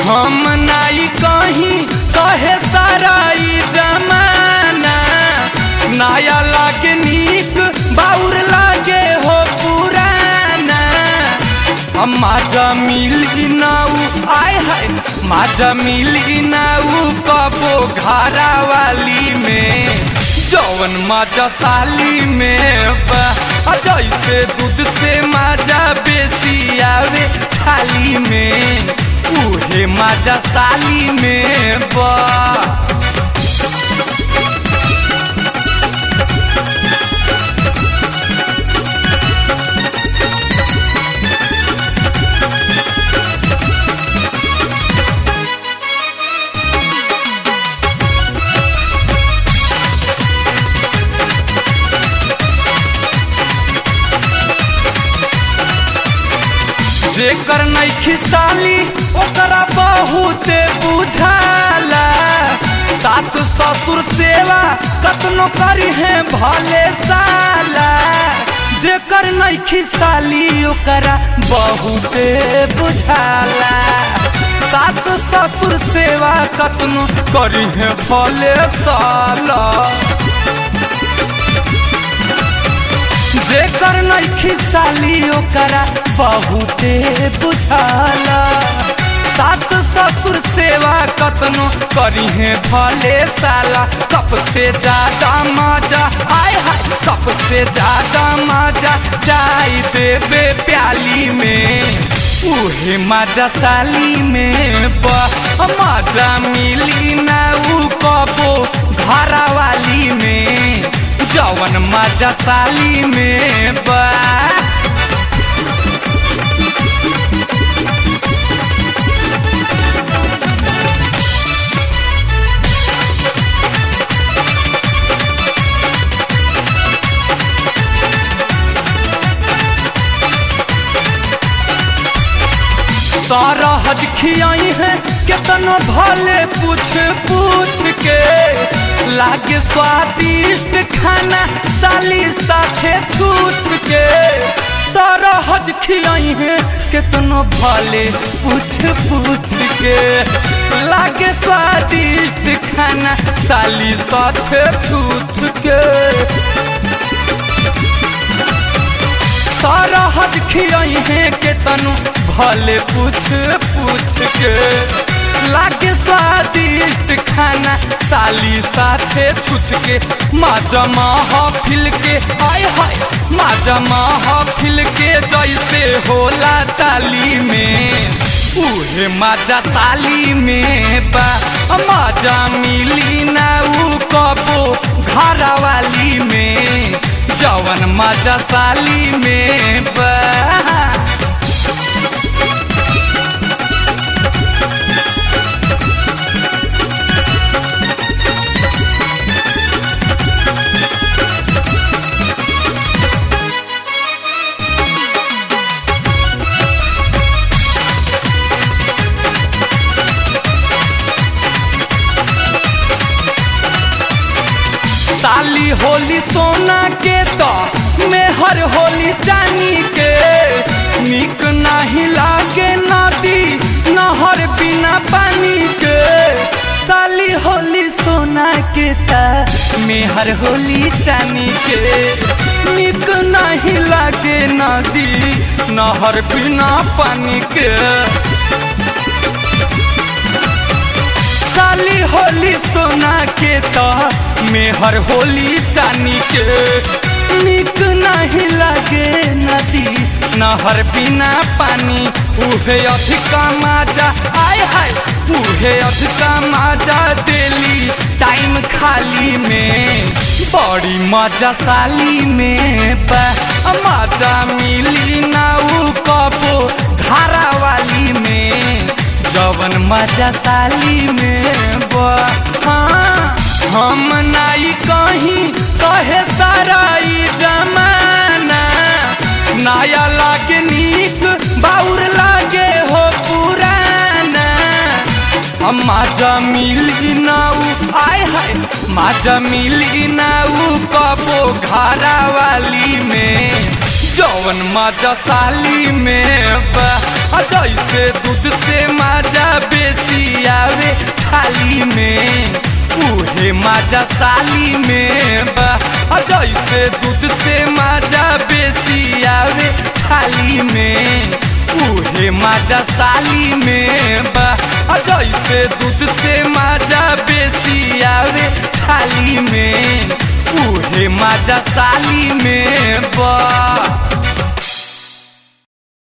हम नाई कहीं कहे सारा ई जमाना नया लागे नीक बाउर लागे हो पुराना हम माजा मिली नाऊ आय हाय माजा मिली नाऊ कबो घरा वाली में जौवन माजा साली में बा आ जैसे दूध से माजा बेसी आवे थाली में उहे माजा साली में बा जेकर नैखी साली ओकरा बहुते बुझाला सास ससुर सेवा कतनो करी है भले साला जेकर नैखी साली ओकरा बहुते बुझाला सास ससुर सेवा कतनो करी है भले साला जेकर नैखी साली ओकरा बहुते बुझाला सास ससुर सेवा कतनो करी है भले साला कप से ज्यादा मजा आय हाय कप से ज्यादा मजा चाय देवे प्याली में उहे मजा साली में बा मजा मिली ना उ कबो घरा वाली में जवन मजा साली में बा सारा हज खियाई है केतनो भले पूछ पूछ के लागे स्वादिष्ट खाना साली साथे छूछ के सारा हज खियाई है केतनो भले पूछ पूछ के लागे स्वादिष्ट खाना साली साथे छूछ के सारा हज खियाई है के तनु भले पूछ पूछ के लागे स्वादिष्ट खाना साली साथे छुछ के माजा महफिल के आय हाय माजा महफिल के जैसे होला ताली में उहे माजा साली में बा माजा मिली ना उ कबो घरा वाली में जवन मजा साली में बा साली होली सोना के तो मेहर होली चानी के निक नहीं लागे नदी नहर बिना पानी के साली होली सोना के ता मेहर होली चानी के निक नहीं लागे नदी नहर बिना पानी के साली होली सोना के तो मेहर होली चानी के निक नहीं लगे नदी नहर बिना पानी उहे अधिका माजा आय हाय उहे अधिका माजा देली टाइम खाली में बड़ी मजा साली में बा मजा मिली ना उ कबो धारा वाली में जवन मजा साली में बा हाँ, हम नाई कहीं कहे सारा ई जमाना नया लागे नीक बाउर लागे हो पुराना हम माजा मिली नाऊ आय हाय माजा मिली नाऊ कबो घरा वाली में जौवन माजा साली में बा आ जैसे दूध से माजा बेसी थाली में उहे माजा साली में बा आ जैसे दूध से माजा बेसी आवे थाली में उहे माजा साली में बा आ जैसे दूध से माजा बेसी आवे थाली में उहे माजा साली में बा